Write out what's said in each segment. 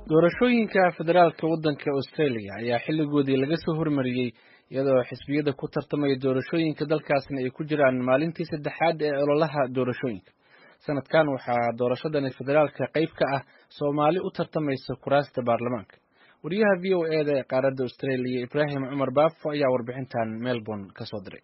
doorashooyinka federaalka waddanka australia ayaa xilligoodii laga soo hormariyey iyadoo xisbiyada ku tartamaya doorashooyinka dalkaasna ay ku jiraan maalintii saddexaad ee ololaha doorashooyinka sanadkan waxaa doorashadani federaalka qayb ka ah soomaali u tartamaysa kuraasta baarlamaanka wariyaha v o e da ee qaaradda australia ibraahim cumar baafo ayaa warbixintan melbourne ka soo diray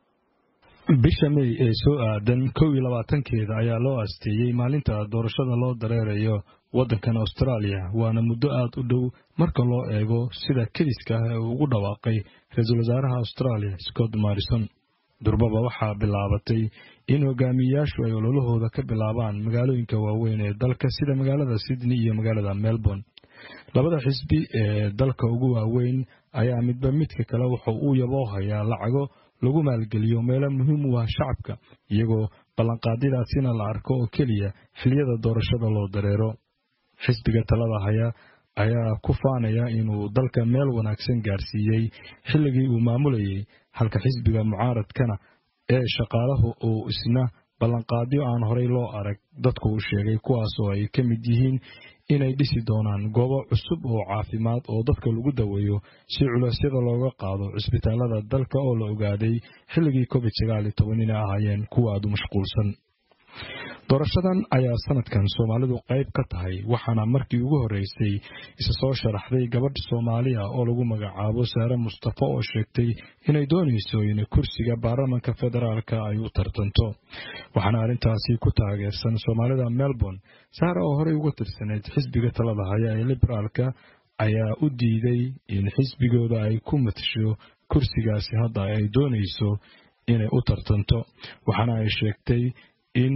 bisha may ee soo aadan kow iyo labaatankeeda ayaa loo asteeyey maalinta doorashada loo dareerayo waddankan austraaliya waana muddo aad u dhow marka loo eego sida kediska ah ee uu ugu dhawaaqay ra-iisul wasaaraha austraaliya scott morrison durbaba waxaa bilaabatay in hogaamiyeyaashu ay ololahooda ka bilaabaan magaalooyinka waaweyn ee dalka sida magaalada sydney iyo magaalada melbourne labada xisbi ee dalka ugu waaweyn ayaa midba midka kale wuxuu u yaboohayaa lacago lagu maalgeliyo meelo muhiim u ah shacabka iyagoo ballanqaadyadaasina la arko oo keliya xiliyada doorashada loo dareero xisbiga talada haya ayaa ku faanaya inuu dalka meel wanaagsan gaarsiiyey xilligii uu maamulayay halka xisbiga mucaaradkana ee shaqaalahu uu isna ballanqaadyo aan horey loo arag dadku u sheegay kuwaas oo ay ka mid yihiin inay dhisi doonaan goobo cusub oo caafimaad oo dadka lagu daweeyo si culeysyada looga qaado cisbitaalada dalka oo la ogaaday xilligii covid sagaal iyo toban inay ahaayeen kuwa aad u mashquulsan doorashadan ayaa sanadkan soomaalidu qayb ka tahay waxaana markii ugu horreysay isa soo sharaxday gabadh soomaaliya oo lagu magacaabo saare mustafa oo sheegtay inay doonayso in kursiga baarlamanka federaalka ay u tartanto waxaana arrintaasi ku taageersan soomaalida melbourne saare oo horey uga tirsaneyd xisbiga talada haya ee liberaalka ayaa u diiday in xisbigooda ay ku matasho kursigaasi hadda ay doonayso inay u tartanto waxaana ay sheegtay in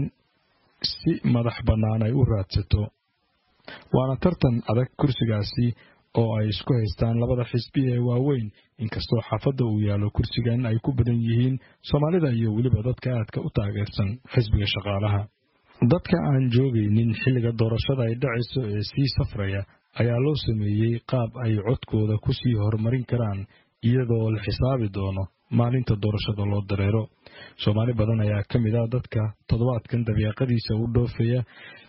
si madax bannaan ay u raadsato waana tartan adag kursigaasi oo ay isku haystaan labada xisbi ee waaweyn inkastoo xaafadda uu yaallo kursigan ay ku badan yihiin soomaalida iyo weliba dadka aadka u taageersan xisbiga shaqaalaha dadka aan joogaynin xilliga doorashada ay dhacayso ee sii safraya ayaa loo sameeyey qaab ay codkooda ku sii horumarin karaan iyadoo la xisaabi doono maalinta doorashada loo dareero soomaali badan ayaa ka mid ah dadka toddobaadkan dabiiqadiisa u dhoofaya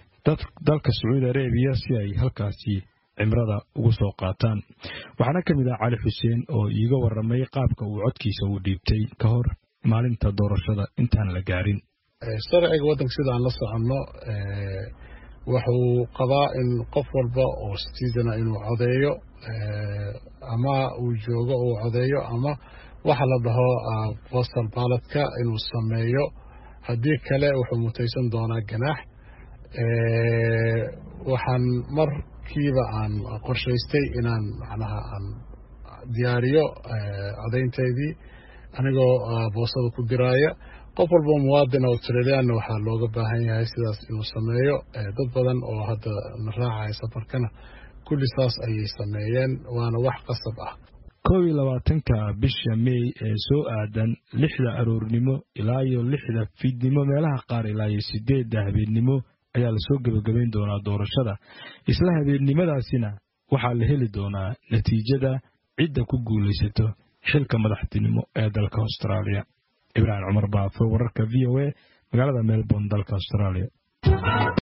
dalka sacuudi arabiya si ay halkaasi cimrada ugu soo qaataan waxaana ka mid ah cali xuseen oo iiga waramay qaabka uu codkiisa u dhiibtay ka hor maalinta doorashada intaan la gaarin sharciga waddanka sidaan la soconno wuxuu qabaa in qof walba oo citizana inuu codeeyo ama uu joogo uu codeeyo ama waxa la dhaho postal baaladka inuu sameeyo haddii kale wuxuu mutaysan doonaa ganaax waxaan markiiba aan qorshaystay inaan macnaha aan diyaariyo codaynteydii anigoo boostada ku diraaya qof walba muwaadin australiyaanna waxaa looga baahan yahay sidaas inuu sameeyo dad badan oo hadda na raacaya safarkana kulli saas ayay sameeyeen waana wax qasab ah kow iyo labaatanka bisha mey ee soo aadan lixda aroornimo ilaa iyo lixda fiidnimo meelaha qaar ilaa iyo sideedda habeennimo ayaa lasoo gebagabayn doonaa doorashada isla habeennimadaasina waxaa la heli doonaa natiijada cidda ku guulaysato xilka madaxtinimo ee dalka austraaliya ibraahim cumar baafo wararka v o a magaalada melbourne dalka austraaliya